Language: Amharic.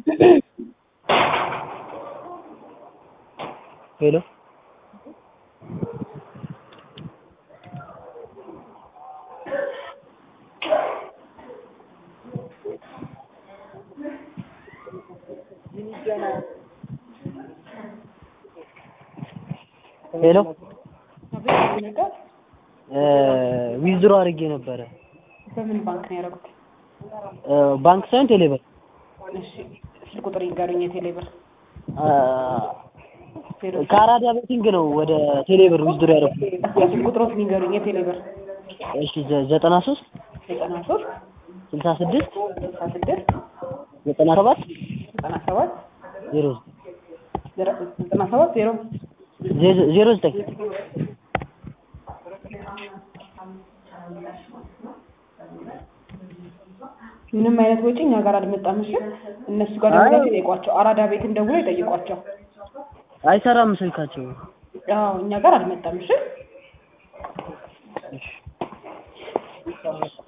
ሄሎ ሄሎ ዊዝድሮ አድርጌ ነበረ በምን ባንክ ነው ያደረጉት? ባንክ ሳይሆን ቴሌብር እሺ ስልክ ቁጥር ይንገሩኝ። የቴሌብር ከአራዳ ቤቲንግ ነው ወደ ቴሌብር ዊዝድሮ ያደረኩት። ስልክ ቁጥሮት ይንገሩኝ። የቴሌብር እሺ ዘ- ዘጠና ሶስት ዘጠና ሶስት ስልሳ ስድስት ስልሳ ስድስት ዘጠና ሰባት ዘጠና ሰባት ዜሮ ዘጠና ሰባት ዜሮ ዜ- ዜሮ ዘጠኝ ምንም አይነት ወጪ እኛ ጋር አልመጣም። እሺ እነሱ ጋር ደውላችሁ ይጠይቋቸው። አራዳ ቤትን ደውሎ ይጠይቋቸው። አይሰራም ስልካቸው። አዎ እኛ ጋር አልመጣም። እሺ